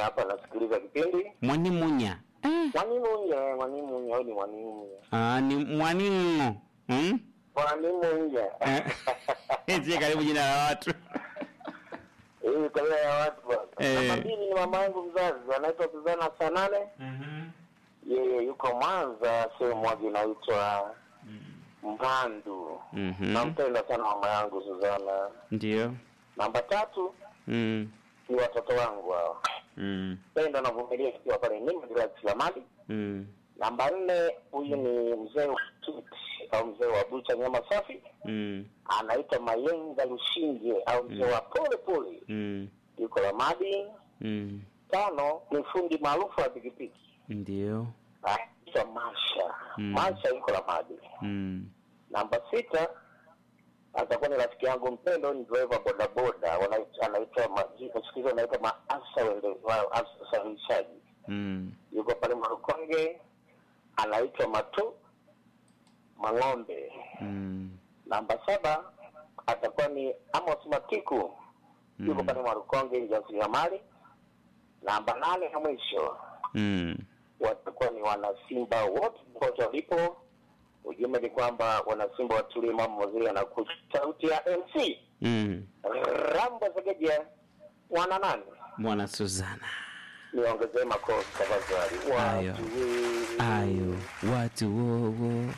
hapa nasikiliza kipindi. Mwanimunya. Eh. Mwanimunye, mwanimunye, au ni mwanimunye? Ah, ni mwaningo. Hmm? Mwanimunye. Eh. Sie karibu jina la watu. Hii kabila ya watu bwana. Eh. Namba mbili ni mama yangu mzazi, anaitwa Suzana Sanane. Yeye yuko Mwanza, sehemu moja inaitwa Mvandu. Mhm. Nampenda sana mama yangu Suzana. Ndio. Namba tatu Mm. ni watoto wangu hao. Mm. Pendo na vumilia kiwa pale Nimba Grace Lamadi. Mm. Namba nne, huyu ni mzee wa Kit au mzee wa bucha nyama safi, Mm. anaitwa Mayenga Lushinge au mzee wa pole pole, Mm. yuko Lamadi. Mm. Tano ni fundi maarufu wa pikipiki Ndio. anaitwa Masha. Mm. Masha yuko Lamadi. Mm. Namba sita atakuwa ni rafiki yangu mpendo, ni driver bodaboda, wanaitwa- anaitwa majina siku hizi wanaitwa maafisa wende- wa- afisa usafirishaji Mm. yuko pale Marukonge, anaitwa Matu Mang'ombe. Mm. Namba saba atakuwa ni Amos Matiku, yuko pale Marukonge, mjasiriamali. Namba nane na mwisho Mm. watakuwa ni wanasimba wote popote walipo. Ujumbe ni kwamba wanasimba watulie, mama waziri anakuja. Sauti ya MC Mm. Rambo Segeja, wana nane, Mwana Suzana. niongezee makofi tafadhali. Ayo. Watu we- Ayo, watu wowo.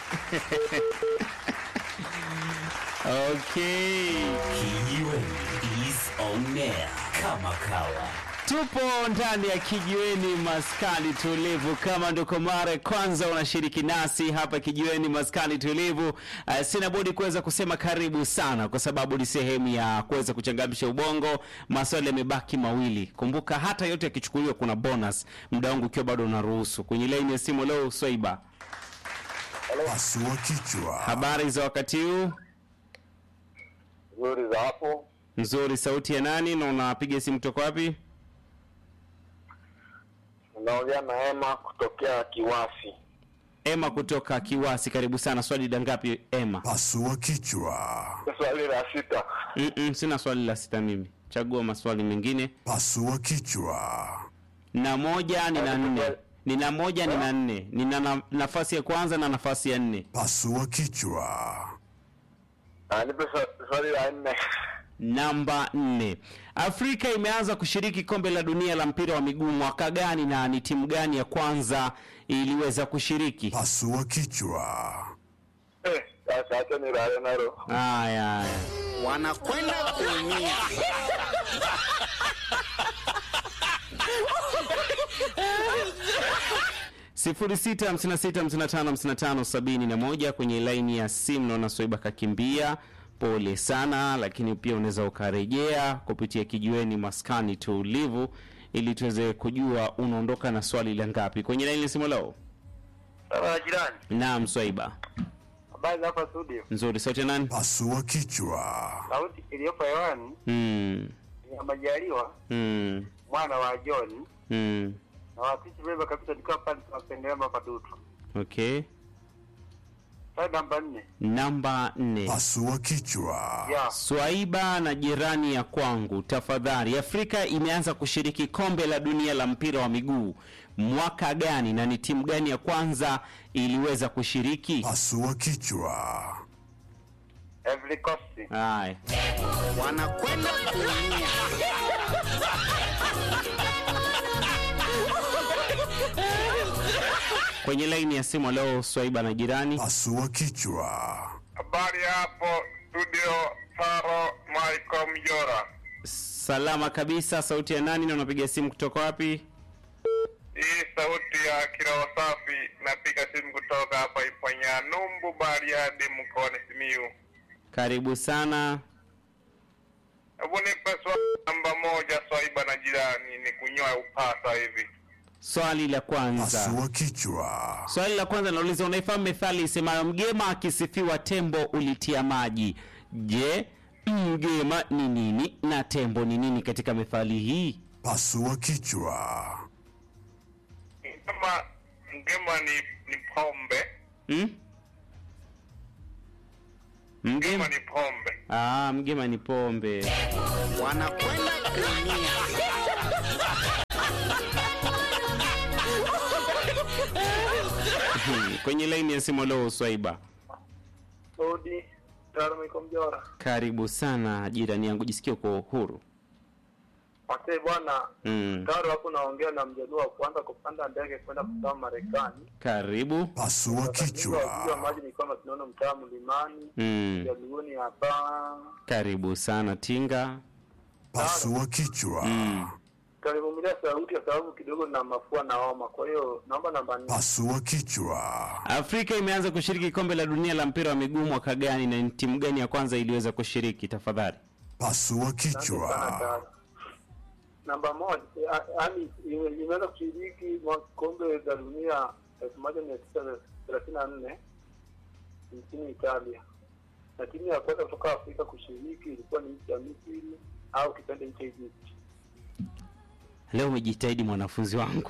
okay. Kijiweni is on air kama kawa. Tupo ndani ya kijiweni maskani tulivu. Kama ndo kwa mara ya kwanza unashiriki nasi hapa kijiweni maskani tulivu, uh, sina budi kuweza kusema karibu sana, kwa sababu ni sehemu ya kuweza kuchangamsha ubongo. Maswali yamebaki mawili, kumbuka hata yote yakichukuliwa kuna bonus, muda wangu ukiwa bado unaruhusu. Kwenye laini ya simu leo, Swaiba, Pasua kichwa. habari za wakati huu? nzuri za hapo. Nzuri. Sauti ya nani na unapiga simu kutoka wapi? Unaongea na Ema kutokea Kiwasi. Ema kutoka Kiwasi, karibu sana. Swali la ngapi Ema? Pasua kichwa. Swali la sita. Mm-mm, sina swali la sita mimi, chagua maswali mengine. Pasua kichwa. na moja nina nne nina moja nina nne nina na, nafasi ya kwanza na nafasi ya nne Pasua kichwa. Ah, nipe swa- swali la nne. namba nne afrika imeanza kushiriki kombe la dunia la mpira wa miguu mwaka gani na ni timu gani ya kwanza iliweza kushiriki Pasua kichwa. Eh, Sasa acha nilale nalo. haya haya wanakwenda kuumia. sifuri sita hamsini na sita hamsini na tano hamsini na tano sabini na moja kwenye laini ya simu naona swaiba kakimbia pole sana lakini pia unaweza ukarejea kupitia kijiweni maskani tulivu ili tuweze kujua unaondoka na swali la ngapi kwenye laini ya simu leo Sawa jirani. naam swaiba Habari za hapa studio. nzuri sauti ya nani Pasua kichwa. Sauti iliyopo hewani mm, ni ya Majaliwa mm, mwana wa John mm. na wasisi beba kabisa nikiwa pale tunapendelea mapadutu. okay Swali namba nne. namba nne Pasua kichwa. Ya. Swaiba na jirani ya kwangu, tafadhali. Afrika imeanza kushiriki kombe la dunia la mpira wa miguu mwaka gani na ni timu gani ya kwanza iliweza kushiriki? Pasua kichwa. Every Coast. Haya, wanakwenda kuumia. kwenye laini ya simu leo, Swaiba na jirani. Pasua kichwa. Habari hapo studio Taro Michael Mjora. Salama kabisa. Sauti ya nani na unapiga simu kutoka wapi? Hii sauti ya kiroho safi napiga simu kutoka hapa Ipanya Numbu Bariadi mkoani Simiyu. Karibu sana. Hebu nipe swali namba moja Swaiba na jirani ni kunyoa upasa hivi. Swali la kwanza. Pasua kichwa. Swali la kwanza nauliza, unaifahamu methali isemayo mgema akisifiwa tembo ulitia maji? Je, mgema ni nini na tembo ni nini katika methali hii? Pasua kichwa. Ngema ngema ni ni pombe. Hmm? Mgema, Ngema ni pombe. ah, mgema ni pombe. wanakwenda kuumia. kwenye laini ya simu leo Swaiba. Odi, Taro Miko Mjora. Karibu sana jirani yangu, jisikie uko huru. Asante bwana. Mm. Taro hapo naongea na mjaluo wa kwanza kupanda ndege kwenda kutoka Marekani. Karibu. Pasua Waziri wa kichwa. maji ni kwamba tunaona mtaa mlimani. Mm. Mjaluoni hapa. Karibu sana Tinga. Pasua kichwa. Mm. Kanivumilia sauti kwa sababu kidogo na mafua na homa. Kwa hiyo naomba namba nne. Pasua kichwa. Afrika imeanza kushiriki kombe la dunia la mpira wa miguu mwaka gani na ni timu gani ya kwanza iliweza kushiriki tafadhali? Pasua Asante sana kichwa. Taro. Namba moja, yaani imeweza kushiriki mwa- kombe la dunia elfu moja mia tisa thelathini na nne nchini Italia, na timu ya kwanza kutoka Afrika kushiriki ilikuwa ni nchi ya Misri au kipande nchi ya Egypt. Leo umejitahidi mwanafunzi wangu.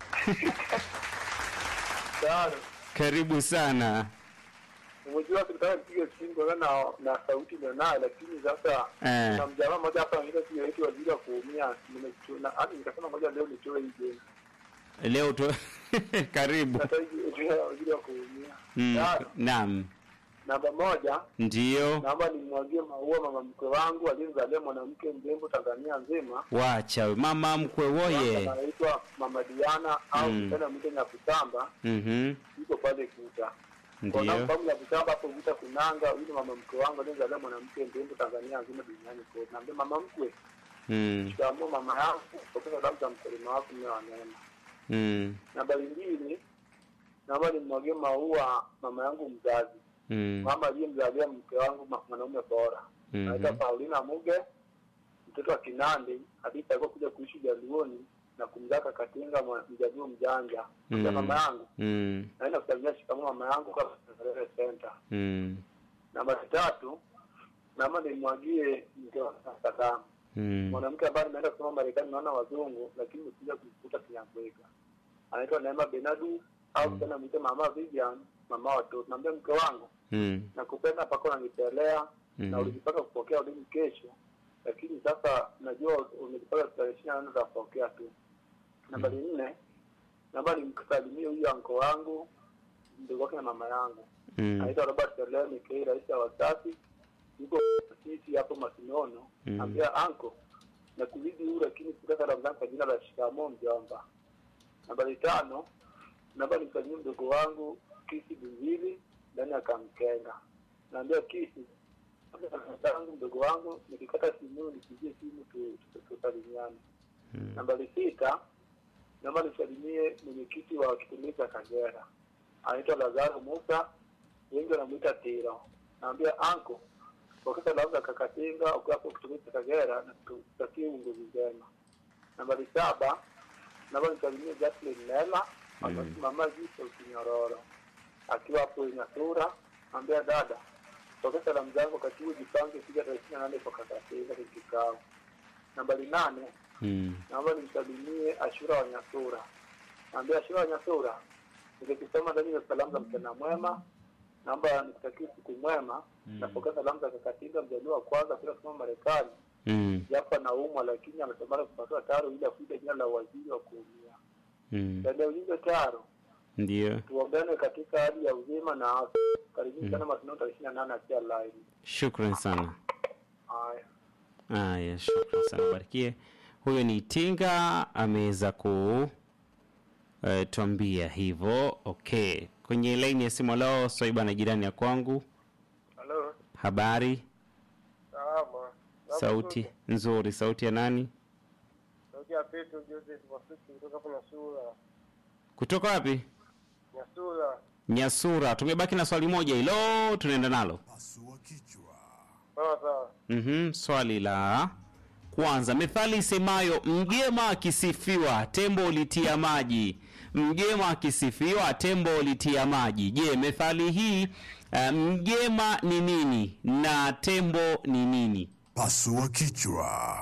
Tayari Karibu sana. umejua tukitaka nipige simu kwa na na sauti ninayo, lakini sasa Eh. na mjamaa mmoja hapa anaitwa sio eti waziri wa kuumia, nimechuna hadi nikasema ngoja leo nitoe hii game. Leo tu karibu. Sasa hii waziri wa kuumia. Mm. Tayari. Naam. Namba moja, Ndio. naomba nimwagie maua mama mkwe wangu aliyemzalia mwanamke mrembo Tanzania nzima. Wacha we. mama mkwe woye. Anaitwa Mama Diana au Mm. kitana mwite Nyakutamba, Mhm. yuko pale Kuta. Ndio. Kwa Nyakutamba hapo Kuta Kunanga, huyu ni mama mkwe wangu aliyemzalia mwanamke mrembo Tanzania nzima duniani kote. Naambia mama mkwe, Mm. shikamoo mama yangu, pokea salamu za mkulima wako mwe wa neema. Mm. Nambari mbili, naomba nimwagie maua mama yangu mzazi, Mm. mama aliyemzalia mke wangu ma- mwanaume bora Mhm. anaitwa Paulina Muge, mtoto wa Kinandi, hadithi alikuwa kuja kuishi Jaluoni na kumzaka Katinga mwa- mjaluo mjanja. Mm. Kwa mama yangu Mm. naenda kusalimia shikamoo mama yangu kwa Sarere Center. Mm. Namba tatu, naomba nimwagie mke wangu Sadamu, Mm. mwanamke ambaye nimeenda kusoma Marekani, naona wazungu, lakini nimekuja kumkuta Kinyambwega. Anaitwa Neema Benadu au kupenda mwite mama Vivian, mama wa watoto. Naambia mke wangu Mm. nakupenda mpaka unanipelea Mhm. na ulijipaka kupokea udini kesho, lakini sasa najua umejipaka tarehe ishirini na nane za kupokea tu. Nambari nne, naomba nimsalimie huyu anko wangu mdogo wake na mama yangu Mm. anaitwa Robert Seleni K, rais wa Wasafi, yuko sisi hapo Masinono. Mhm. Ambia anko na kuzidi huu, lakini kutoka salamu zangu kwa jina la shikamoo mjomba. Nambari tano, naomba nimsalimie mdogo wangu Kisi Bunzili ndani ya Kamkenga. Naambia Kisi tangu mdogo wangu nikikata simu nipigie simu tu- tu- tusalimiane. Nambari sita, naomba nisalimie mwenyekiti wa kitongoji cha Kagera anaitwa Lazaro Musa, wengi wanamuita Tiro. Naambia anko, wakati salamu za Kakatinga ukiwa hapo kitongoji cha Kagera na tutakie uongozi njema. Nambari saba, naomba nisalimie Jacqueline Nela mama Jisa Ukinyororo akiwa hapo Nyasura. Naambia dada, wakati salamu zangu wakati huu jipange kuja tarehe ishirini na nane kwa Kakatinga kwenye kikao. Nambari nane, Mm. naomba nimsalimie Ashura wa Nyasura. Naambia Ashura wa Nyasura, nikikisoma ndani ya salamu za mchana mwema, naomba nikutakie siku mwema. Napokea salamu za Kakatinga mjaluo wa kwanza kwenda kusoma Marekani, Mm. japo anaumwa lakini ametamani kupatiwa taro ili akuja jina la waziri wa kuumia. Mm. Ndani ya ujumbe taro, Ndio. tuombane katika hali ya uzima na afya. Karibuni sana Masino tarehe ishirini na nane akia live. Shukran sana. Haya. Haya, shukran sana, barikie. Huyo ni Tinga ameweza ku eh, tuambia hivyo. Okay, kwenye laini ya simu leo Swaiba na jirani ya kwangu, Halo. habari, Salama. sauti nzuri, sauti ya nani? Sauti ya Petro Joseph Masuki kutoka hapo Nyasura. Kutoka wapi? Nyasura. Nyasura. Tumebaki na swali moja hilo, tunaenda nalo. Pasua kichwa. Sawa sawa. Mhm, swali la kwanza, methali isemayo mgema akisifiwa tembo litia maji, mgema akisifiwa tembo litia maji. Je, methali hii uh, mgema ni nini na tembo ni nini? Pasua kichwa.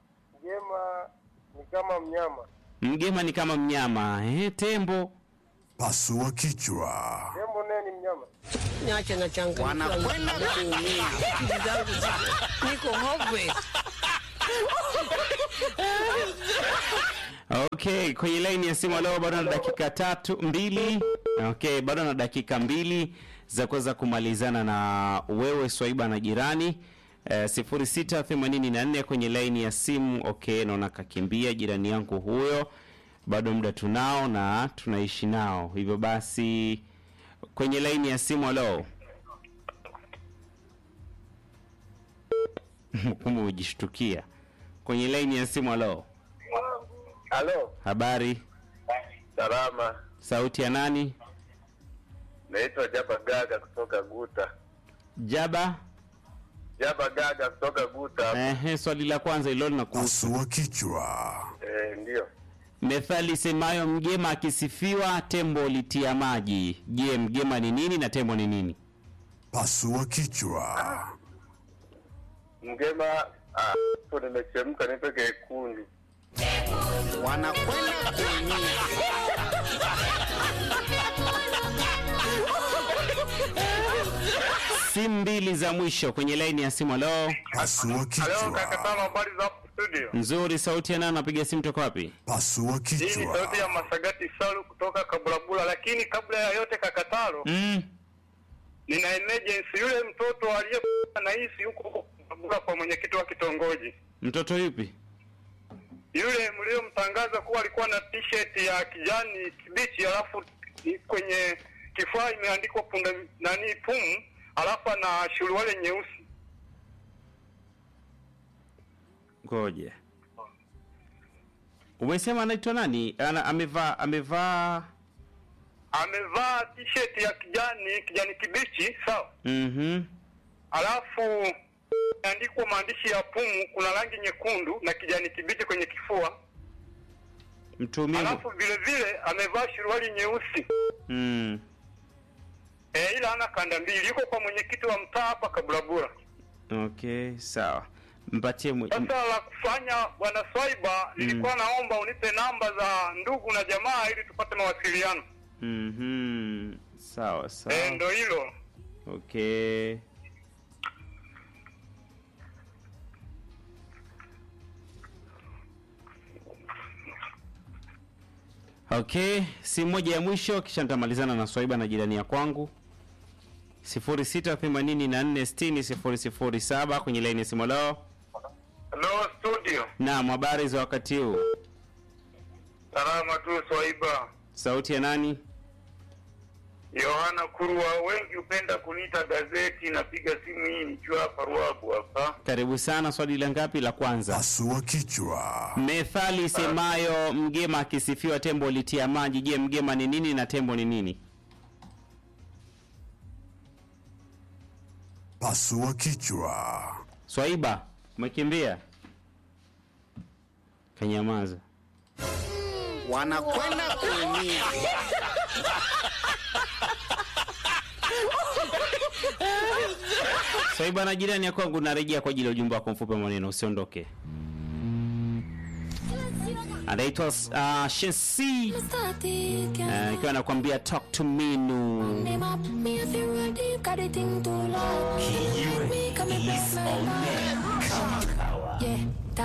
Mgema ni kama mnyama. Mgema ni kama mnyama eh, tembo Pasua kichwa. Tembo naye ni mnyama. Niache na changa. Wanakwenda kuumia. Akili zangu ziko- niko hopeless. Okay, kwenye laini ya simu leo bado na dakika tatu mbili Okay, bado na dakika mbili za kuweza kumalizana na wewe Swaiba na jirani eh, 0684 kwenye laini ya simu. Okay, naona kakimbia jirani yangu huyo, bado muda tunao na tunaishi nao, hivyo basi kwenye laini ya simu. Halo, kumbe umejishtukia kwenye laini ya simu. Halo, Halo, habari, salama. sauti ya nani? Naitwa Jaba Gaga kutoka Guta. Jaba. Jaba Gaga kutoka Guta. Ehe, swali la kwanza hilo linakuhusu. Pasua kichwa. Eh, ndio. Methali semayo mgema akisifiwa tembo litia maji. Je, mgema ni nini na tembo ni nini? Pasua kichwa. Mgema ah, hapo nimechemka nipe kekundu. wanakwenda kuumia. Simu mbili za mwisho kwenye laini ya simu. Halo, Pasua kichwa. habari za hapo studio? nzuri. Sauti ya nani? Napiga simu toka wapi? Pasua Hii ni sauti ya kichwa. Masagati Salu kutoka Kabulabula, lakini kabla ya yote Kakatalo, Mm. nina emergency. Yule mtoto aliyekuwa na hisi huko huko Kabulabula kwa mwenyekiti wa kitongoji Mtoto yupi? yule mliomtangaza kuwa alikuwa na t-shirt ya kijani kibichi, alafu i- kwenye kifaa imeandikwa punda nani pumu, alafu ana suruali nyeusi. Ngoja, umesema anaitwa nani? Ana, amevaa amevaa. Amevaa t-shirt ya kijani kijani kibichi, sawa, Mhm. alafu imeandikwa maandishi ya pumu, kuna rangi nyekundu na kijani kibichi kwenye kifua, Mtumie. alafu vile vile amevaa suruali nyeusi. Mm. E, ila ana kanda mbili, yuko kwa mwenyekiti wa mtaa hapa Kabulabula. Okay, sawa. Mpatie mwe... Sasa la kufanya bwana Swaiba, nilikuwa naomba unipe namba za ndugu na jamaa ili tupate mawasiliano. Mhm. Sawa sawa. Eh, ndo hilo. Okay. Okay, simu moja ya mwisho kisha nitamalizana na Swaiba na jirani ya kwangu 0684600007 kwenye laini ya simu lao. Hello studio. Naam, habari za wakati huu? Salama tu Swaiba. Sauti ya nani? Yohana Kurwa, wengi hupenda kuniita gazeti. Napiga simu hii nikiwa hapa Ruabu hapa. Karibu sana. Swali la ngapi? La kwanza. Pasua kichwa. Methali semayo mgema akisifiwa tembo litia maji. Je, mgema ni nini na tembo ni nini? Pasua kichwa. Swaiba, umekimbia? Kanyamaza. wanakwenda kuumia. Swaiba na jirani ya kwangu, narejea kwa ajili ya ujumbe wako mfupi wa maneno, usiondoke. Anaitwa uh, Shensi uh, ikiwa anakuambia talk to me nu. Kijiwe is on air. Kama kawa. Yeah.